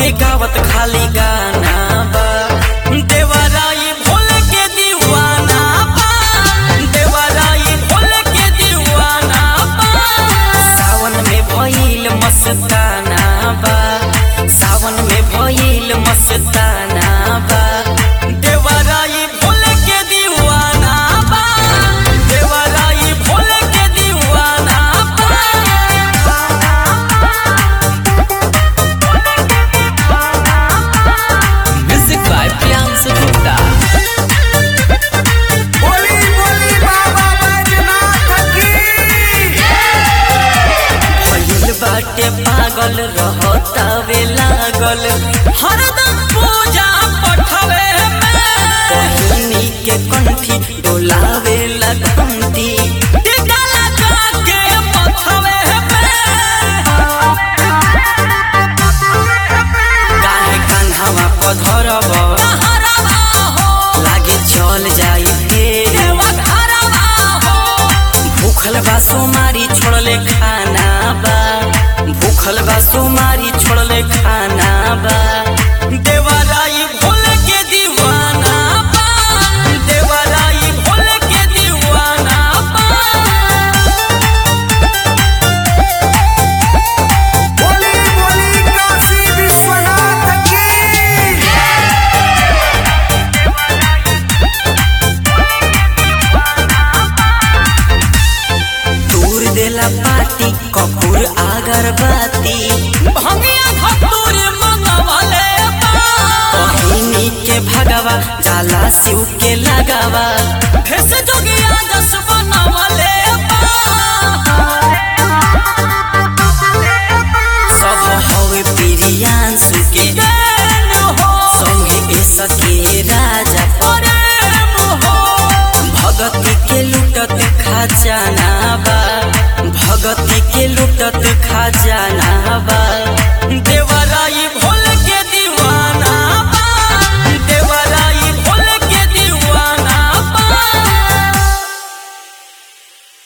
के गावत खाली गाना बा देवराई भोल के दीवाना बा देवराई भोल के दीवाना बा सावन में भइल मस्ताना बा सावन में भइल मस्ताना बा देवराई भोल के दीवाना बा देवराई भोल के दीवाना म्यूजिक बाय प्रियांशु गुप्ता बोली बोली बाबा बैजनाथ की भइल बाटे पागल रहतावे लागल हरदम पूजा पठवे पहिनी के कंठी डोलावे लगंती टीका लगा के पठवे काहे कान्हावा पधरब लागे चल जाई रे भूखल बा सोमारी छोड़ले खाना बा भूखल बा सोमारी छोड़ले खाना बा देवराई भोल के दीवाना बा देवराई भोल के दीवाना बा बोली बोली काशी विश्वनाथ की दूर देला पाटी कपूर अगरबत्ती भंगिया धतूर मंगवले पहिनी के भगवा जाला शिव के लगावा भेस जोगिया जस बनवले